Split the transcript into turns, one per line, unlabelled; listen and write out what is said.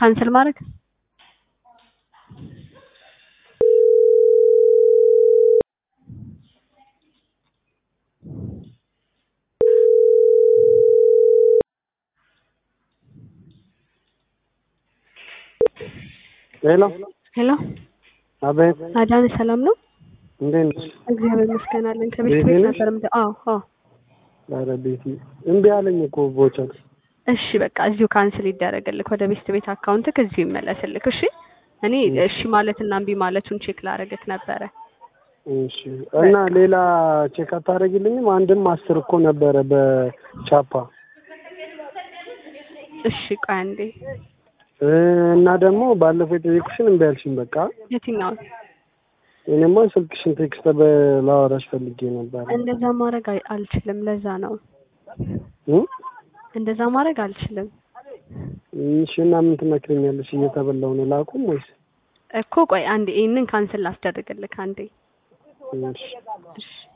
ካንስል ማድረግ
ሄሎ
ሄሎ
አቤት፣
አዳነ ሰላም ነው?
እንዴት ነሽ?
እግዚአብሔር ይመስገን አለን። ከቤት
ቤቴ
ቤት
ነሽ?
ነበር ምደ አዎ አዎ።
ኧረ ቤቲ እምቢ አለኝ እኮ ቦቸር።
እሺ በቃ እዚሁ ካንስል ይደረግልክ ወደ ቤት ቤት አካውንትክ እዚሁ ይመለስልክ። እሺ እኔ እሺ ማለትና እምቢ ማለቱን ቼክ ላረግክ ነበረ።
እሺ እና ሌላ ቼክ አታደርጊልኝም? አንድም አስር እኮ ነበረ በቻፓ
እሺ ቆይ አንዴ
እ እና ደግሞ ባለፈው የጠየኩሽን እምቢ አልሽኝ። በቃ
የትኛውን
እኔማ ስልክሽን ቴክስት በላወራሽ ፈልጌ ነበር።
እንደዛ ማድረግ አይ- አልችልም። ለዛ ነው
እ
እንደዛ ማድረግ አልችልም
እሺ እና ምን ትመክረኛለሽ? እየተበላው ነው ላቁም ወይስ?
እኮ ቆይ አንዴ ይህንን ካንስል ላስደርግልክ አንዴ
እሺ
እሺ